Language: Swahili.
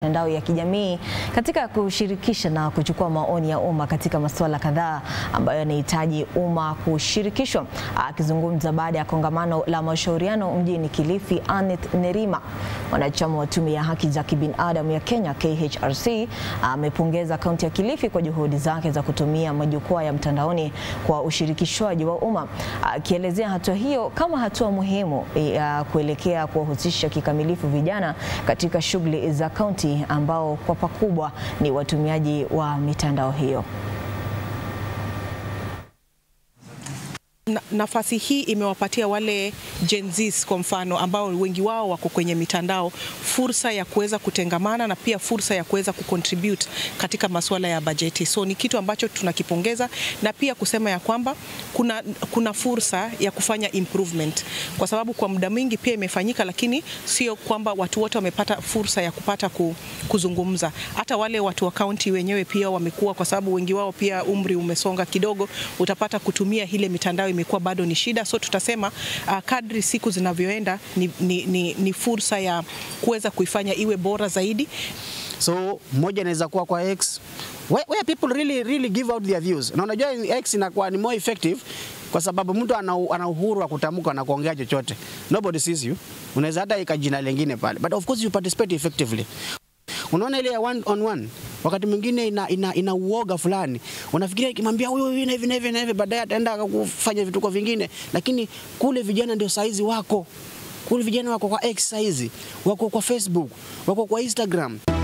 mitandao ya kijamii katika kushirikisha na kuchukua maoni ya umma katika masuala kadhaa ambayo yanahitaji umma kushirikishwa. Akizungumza baada ya kongamano la mashauriano mjini Kilifi, Aneth Nerima, mwanachama wa tume ya haki za kibinadamu ya Kenya KHRC, amepongeza kaunti ya Kilifi kwa juhudi zake za kutumia majukwaa ya mtandaoni kwa ushirikishwaji wa umma, akielezea hatua hiyo kama hatua muhimu ya kuelekea kuwahusisha kikamilifu vijana katika shughuli za kaunti ambao kwa pakubwa ni watumiaji wa mitandao hiyo. Na, nafasi hii imewapatia wale Gen Zs kwa mfano ambao wengi wao wako kwenye mitandao fursa ya kuweza kutengamana na pia fursa ya kuweza kucontribute katika masuala ya bajeti. So ni kitu ambacho tunakipongeza na pia kusema ya kwamba kuna, kuna fursa ya kufanya improvement kwa sababu kwa muda mwingi pia imefanyika, lakini sio kwamba watu wote wamepata fursa ya kupata kuzungumza. Hata wale watu wa kaunti wenyewe pia wamekuwa, kwa sababu wengi wao pia umri umesonga kidogo, utapata kutumia ile mitandao imekuwa bado ni shida. So tutasema uh, kadri siku zinavyoenda ni, ni, ni, ni fursa ya kuweza kuifanya iwe bora zaidi. So moja inaweza kuwa kwa X where, where people really, really give out their views, na unajua X inakuwa ni more effective kwa sababu mtu ana, ana uhuru wa kutamka na kuongea chochote, nobody sees you. Unaweza hata ika jina lingine pale, but of course you participate effectively. Unaona ile ya one on one wakati mwingine ina, ina, ina uoga fulani, unafikiria ikimwambia huyu hivi na hivi na hivi na hivi, baadaye ataenda kufanya vituko vingine, lakini kule vijana ndio saizi wako kule, vijana wako kwa X saizi, wako kwa Facebook, wako kwa Instagram.